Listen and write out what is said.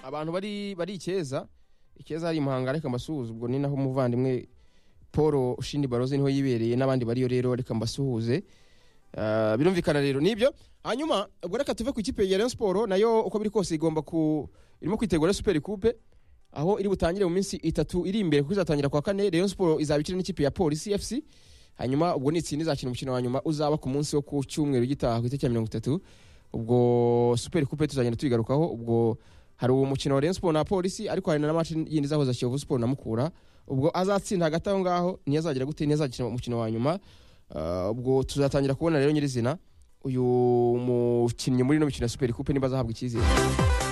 abantu bari bari ikeza ikeza hari muhanga reka mbasuhuze ubwo ni naho umuvandimwe paul ushindi baroze niho yibereye n'abandi bariyo rero reka mbasuhuze Ah, birumvikana rero nibyo hanyuma ubwo reka tuve ku ikipe ya Rayon Sport nayo uko biri kose igomba ku irimo kwitegura Super Coupe aho iri butangire mu minsi itatu iri imbere kuko izatangira kwa kane Rayon Sport izaba ikina n'ikipe ya Police FC hanyuma ubwo ni itsinda izakina umukino wa nyuma uzaba ku munsi wo ku cyumweru gitaha ku itariki ya mirongo itatu ubwo Super Coupe tuzagenda tuyigarukaho ubwo hari uwo mukino wa Rayon Sport na Police ariko hari na match yindi izahuza Kiyovu Sport na Mukura ubwo azatsinda hagati aho ngaho ntiyazagira gute ntiyazakina umukino wa nyuma Ah, ubwo tuzatangira kubona rero nyirizina uyu mukinnyi muri ino mikino ya super coupe niba azahabwa icyizere